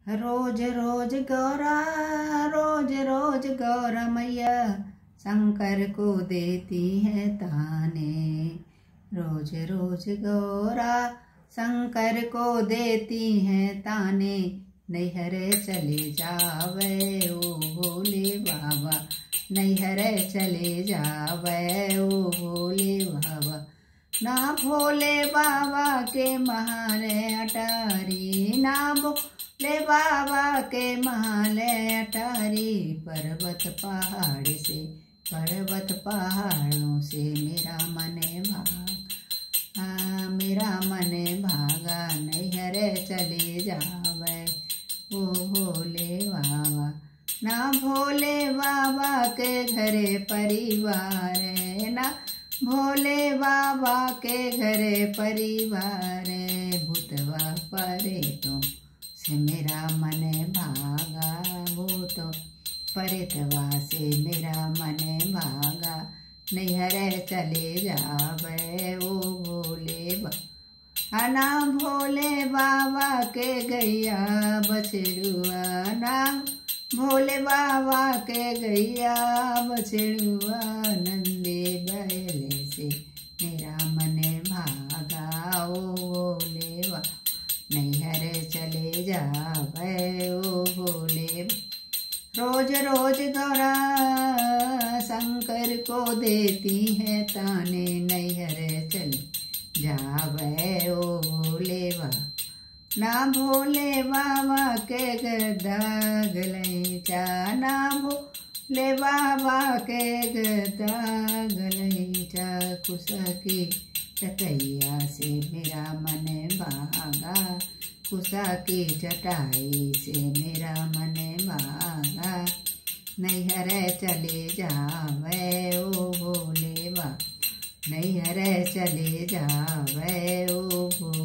रोज रोज गौरा रोज रोज गौरा मैया शंकर को देती है ताने रोज रोज गौरा शंकर को देती है ताने नैहर चले जावे ओ भोले बाबा नैहर चले जावे ओ भोले बाबा ना भोले बाबा के महाले अटारी ना भोले बाबा के महाले अटारी पर्वत पहाड़ से पर्वत पहाड़ों से मेरा मन भाग हाँ मेरा मन भागा नैहर चले जावे ओ भोले बाबा ना भोले बाबा के घरे परिवार है ना भोले बाबा के घरे परिवार भूतवा परे तो से मेरा मन भागा भूत परितवा से मेरा मन भागा नैहर चले जावे ओ भोले बाबा ना भोले बाबा के गैया बछड़ुआ ना भोले बाबा के गैया बछड़ुआ नंदे बैले से मेरा मन भागा ओ भोले बा नैहर चले जावे ओ भोले रोज रोज गौरा शंकर को देती है ताने नैहर चले जावे ओ भोले बा ना भोले बाबा के गदा गलैचा ना भोले बाबा के गदा गलैचा कुसा की चटैया से मेरा मन भागा कुसा की चटाई से मेरा मन भागा नैहर चले जावे ओ भोले बा नैहर चले जावे ओ भोले